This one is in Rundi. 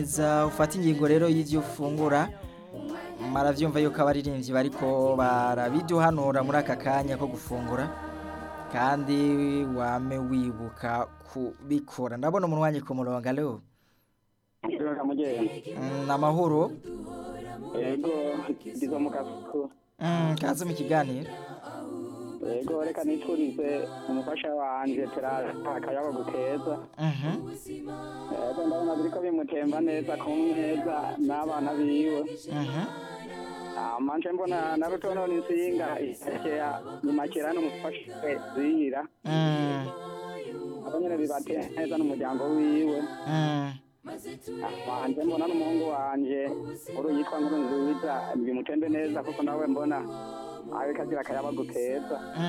za ufata ingingo rero y'ivyo ufungura maravyumva yuko abaririmbyi bariko barabiduhanura muri aka kanya ko gufungura kandi wame wibuka kubikora ndabona umunwanyi ku murongo alo Kiranga mugenzi. Mm, namahoro Yego, ndizo mu kasuku. Mm, kaze mu kiganiro Yego, reka niturize umufasha wanje Terara akayabo gukeza. Mhm. Yego, ndabona biriko bimutemba neza ku neza n'abana biwe. Mhm. Amanje mbona na rutono n'insinga isakea nyimakira n'umufasha we zira. Mm. Abo nyene bibate neza n'umuryango wiwe. Mm. Wanje mbona n'umuhungu wanje uru yitwa nkuru nziza bimutembe neza kuko nawe mbona abikagira akayabo gukeza.